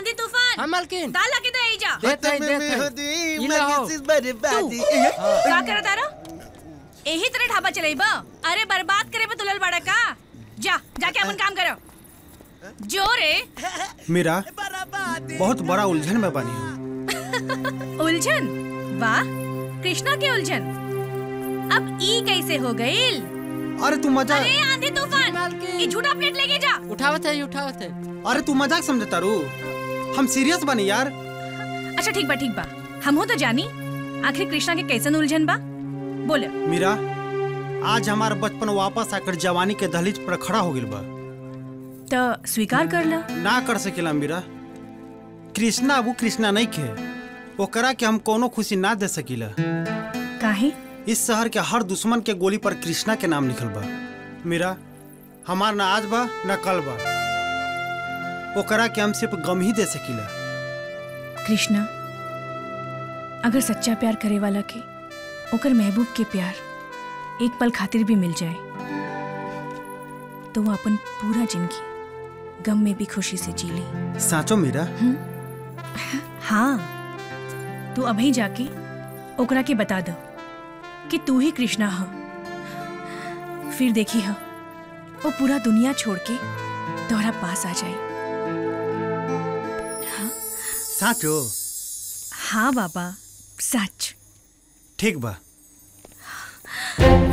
आंधी तूफान हाँ मालकिन दाल लाके दे जा देत है देत है ई लो का करत तारा एही तरह ढाबा चलेबा अरे बर्बाद करे पे तुलल बड़ा का जा जाके अपन काम करो जो रे मीरा बहुत बड़ा उलझन में बनी हूँ उलझन वाह कृष्णा के उलझन अब ई कैसे हो गईल अरे तू मजाक अरे आंधी तूफान मालकिन। ये झूठा प्लेट लेके जा उठावत है उठावत है अरे तू मजाक समझता रू हम सीरियस बनी यार अच्छा ठीक बा ठीक बा हम हो तो जानी आखिर कृष्णा के कैसन उलझन बा बोल मीरा आज हमारा बचपन वापस आकर जवानी के दहलीज पर खड़ा हो गइल बा तो स्वीकार कर ला ना कर सकेला मीरा कृष्णा अब उ कृष्णा नहीं खे ओकरा के हम कोनो खुशी ना दे सकीला काहे इस शहर के हर दुश्मन के गोली पर कृष्णा के नाम लिखल बा मीरा हमार ना आज बा ना कल बा ओकरा के हम सिर्फ गम ही दे सकीला कृष्णा अगर सच्चा प्यार करे वाला के ओकर महबूब के प्यार एक पल खातिर भी मिल जाए तो वो अपन पूरा जिंदगी गम में भी खुशी से जी ली साचो मीरा हाँ तू अभी जाके ओकरा के बता दो कि तू ही कृष्णा हो फिर देखी हो वो पूरा दुनिया छोड़ के तोहरा पास आ जाए साचो हाँ बाबा सच ठीक बा